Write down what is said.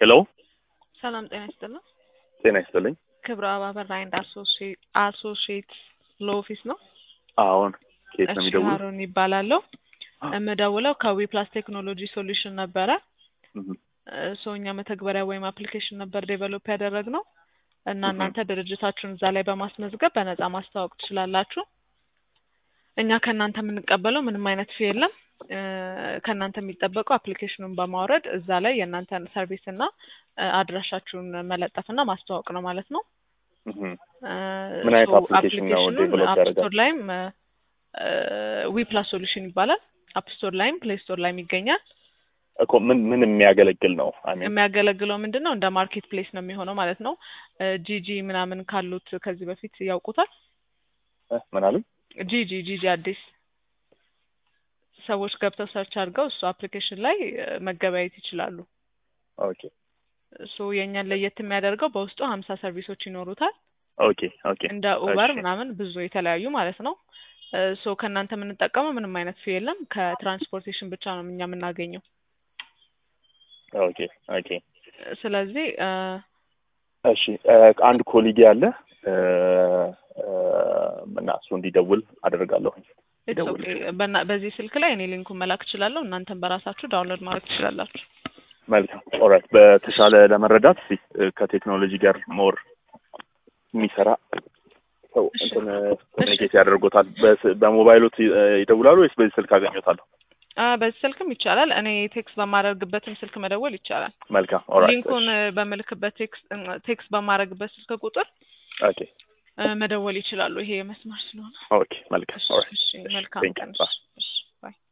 ሄሎ ሰላም ጤና ይስጥልን። ጤና ይስጥልኝ። ክብረ አባበር አንድ አሶሺየት ሎ ኦፊስ ነው። አዎን ከየት ነው እሺ የሚደውሉ? ሀሩን ይባላለሁ። የምደውለው ከዊ ፕላስ ቴክኖሎጂ ሶሉሽን ነበረ። ሰው እኛ መተግበሪያ ወይም አፕሊኬሽን ነበር ዴቨሎፕ ያደረግነው እና እህ። እናንተ ድርጅታችሁን እዛ ላይ በማስመዝገብ በነፃ ማስተዋወቅ ትችላላችሁ። እኛ ከእናንተ የምንቀበለው ምንም አይነት ፊ የለም። እ፣ ከእናንተ የሚጠበቀው አፕሊኬሽኑን በማውረድ እዛ ላይ የእናንተን ሰርቪስ እና እ፣ አድራሻችሁን መለጠፍ እና ማስተዋወቅ ነው ማለት ነው። እህ። ምን አይነት ሶ application ነው አፕሊኬሽኑን develop አፕ ያደረጋችሁት? ስቶር ላይም ዊ ፕላስ ሶሉሽን ይባላል። አፕ ስቶር ላይም ፕሌይ ስቶር ላይም ይገኛል። እኮ ምን ምን የሚያገለግል ነው? አይ ሚን የሚያገለግለው ምንድን ነው? እንደ ማርኬት ፕሌስ ነው የሚሆነው ማለት ነው። ጂጂ ምናምን ካሉት ከዚህ በፊት ያውቁታል። ምን አሉ? ጂጂ ጂጂ አዲስ ሰዎች ገብተው ሰርች አድርገው እሱ አፕሊኬሽን ላይ እ፣ መገበያየት ይችላሉ። ኦኬ ሶ የእኛን ለየት የሚያደርገው በውስጡ ሀምሳ ሰርቪሶች ይኖሩታል ኦኬ ኦኬ እንደ ኡበር እሺ። ምናምን ብዙ የተለያዩ ማለት ነው። ሶ ከእናንተ የምንጠቀመው ምንም አይነት ፊ የለም። ከትራንስፖርቴሽን ብቻ ነው እኛ የምናገኘው። ኦኬ ኦኬ ስለዚህ እ፣ እሺ እ፣ አንድ ኮሊጌ አለ እ፣ እ፣ እና እሱ እንዲደውል አደርጋለሁ። it's okay። በና- በዚህ ስልክ ላይ እኔ ሊንኩን መላክ እችላለሁ። እናንተም በራሳችሁ ዳውንሎድ ማድረግ ትችላላችሁ። መልካም ኦልራይት። በተሻለ ለመረዳት እስኪ እ፣ ከቴክኖሎጂ ጋር ሞር የሚሰራ ሰው እሺ። እንትን ኮሚኒኬት ያደርጎታል። በስ- በሞባይሎት እ፣ ይደውላሉ ወይስ በዚህ ስልክ አገኘታለሁ? አ፣ በዚህ ስልክም ይቻላል። እኔ ቴክስት በማደርግበትም ስልክ መደወል ይቻላል። መልካም ኦልራይት። ሊንኩን እ፣ በምልክበት ቴክስት እ፣ ቴክስት በማድረግበት ስልክ ቁጥር ኦኬ እ፣ መደወል ይችላሉ። ይሄ የመስመር ስለሆነ ኦኬ መልካም እሺ፣ ኦልራይት። እሺ፣ መልካም Thank you. ቀን። Bye. እሺ፣ እሺ፣ ባይ